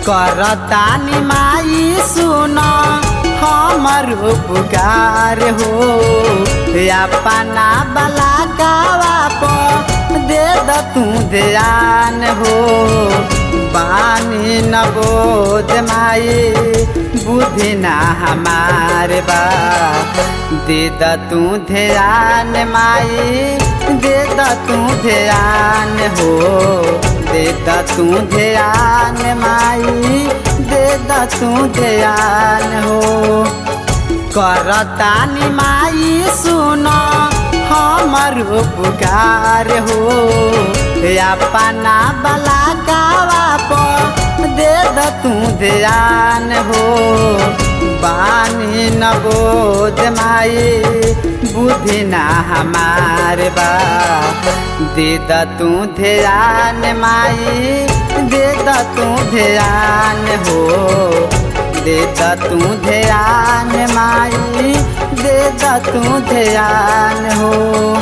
करतानी माई सुन हमर पुकार हो अपना बला गावा पर दे द तू ध्यान हो बानी न बोध माई बुद्धि ना हमार बा दे द तू ध्यान माई दे द तू ध्यान हो दे द तू ध्यान माई दे द तू ध्यान हो करतानी माई सुन हमर पुकार हो अपना बला गावा पर दे द तू ध्यान हो बानी न बोध माई बुद्धि ना हमार बा दे द तू ध्यान माई दे द तू ध्यान हो दे द तू ध्यान माई दे द तू ध्यान हो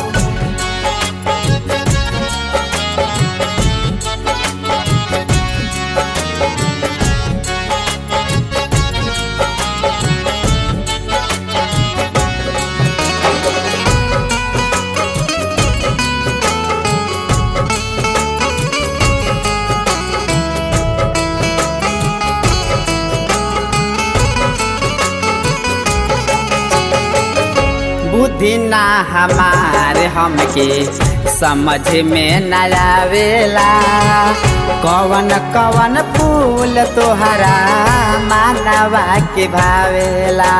बुद्धि ना हमार हमके समझ में न आवेला कवन कवन फूल तोहरा मानवा के भावेला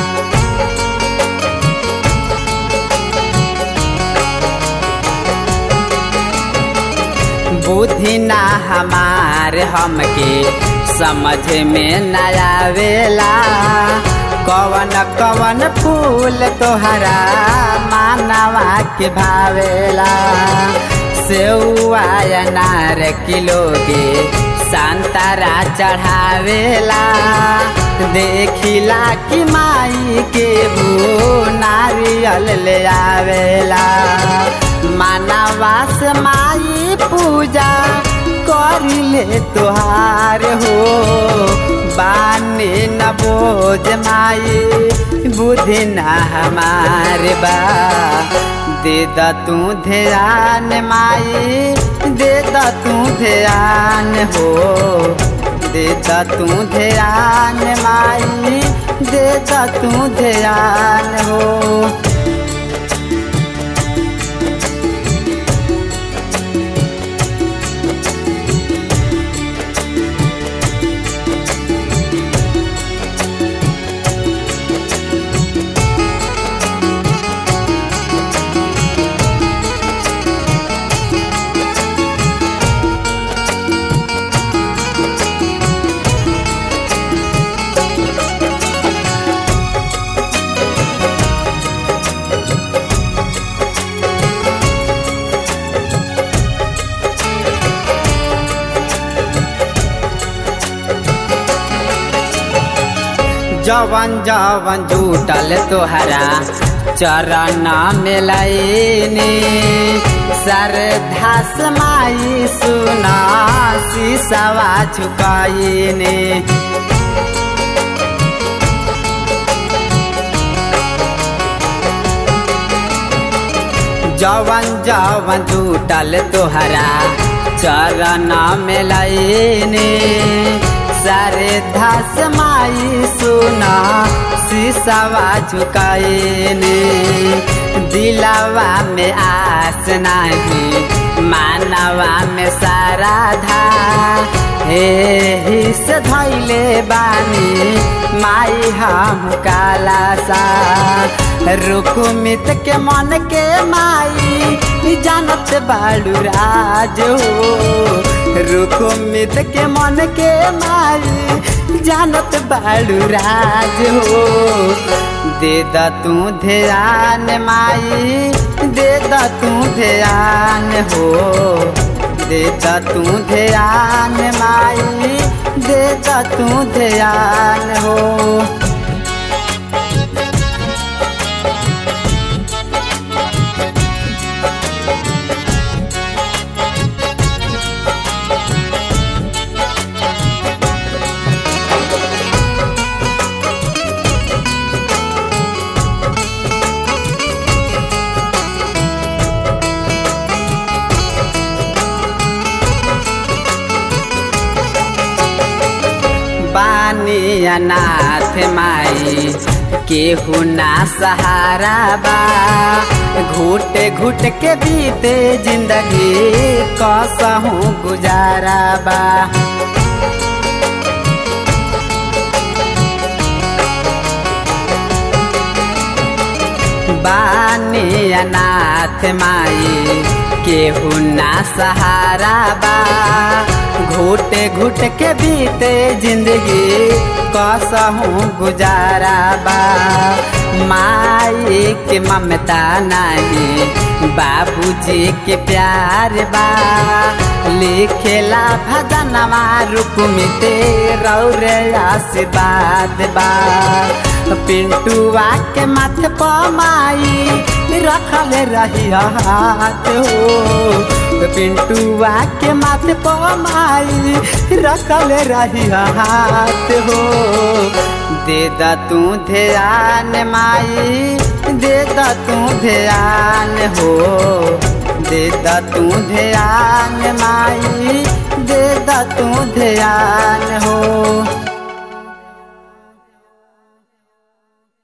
बुद्धि ना हमार हमके समझ में न आवेला कवन कवन फूल तोहरा मानवा के भावेला सेउआ अनार किलो के संतरा चढ़ावेला देखिला कि माई के वो नारियल ले आवेला मानवा से माई पूजा करिले तोहार हो बानी न बोझ माई बुद्धि न हमार बा दे द तू ध्यान माई दे द तू ध्यान हो दे द तू ध्यान माई दे द तू ध्यान हो जवन जवन जुटल तोहरा चरण में लैनी श्रद्धा समाई सुना शीशवा झुकाईनी जवन जवन जुटल तोहरा चरण में लैनी सारे धस माई सुना शीशवा झुकाईनी दिलवा में आस नहीं मानवा में सारा धा हे हिस धैले बानी माई हम काला सा रुकुमित के मन के माई जानत बाड़ू राज हो रुकुमित के मन के माई जानत बाड़ू राज हो दे द तू ध्यान माई दे द तू ध्यान हो दे द तू ध्यान माई दे द तू ध्यान हो बानी अनाथ माई केहू ना सहारा बा घुट घुट के बीते जिंदगी कसहूँ गुजारा बा बानी अनाथ माई केहू ना सहारा बा घुट घुट के बीते जिंदगी कसहूँ गुजारा बा माई के ममता नहीं बाबूजी के प्यार बा लिखेला भजनवा रुकमिते रौरे आशीर्वाद बा पिंटुआ के माथे पमाई रखल रही हाथ हो पिंटुआ के माथे पमाई रखल रही हाथ हो दे द तू ध्यान माई दे द तू ध्यान हो दे द तू ध्यान माई दे द तू ध्यान